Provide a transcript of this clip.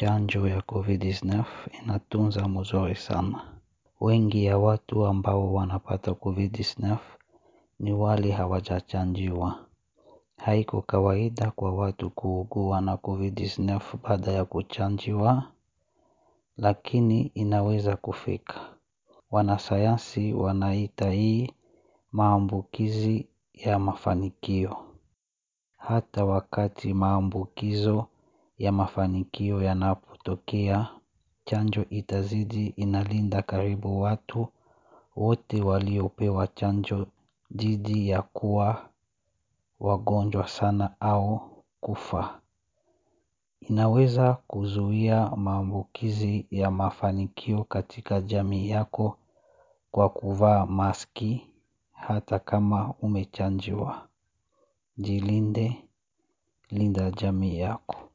chanjo ya Covid-19 inatunza mzuri sana. Wengi ya watu ambao wanapata Covid-19 ni wale hawajachanjiwa. Haiko kawaida kwa watu kuugua na Covid-19 baada ya kuchanjiwa, lakini inaweza kufika. Wanasayansi wanaita hii maambukizi ya mafanikio. Hata wakati maambukizo ya mafanikio yanapotokea, chanjo itazidi inalinda karibu watu wote waliopewa chanjo dhidi ya kuwa wagonjwa sana au kufa. Inaweza kuzuia maambukizi ya mafanikio katika jamii yako kwa kuvaa maski hata kama umechanjiwa. Jilinde linda jamii yako.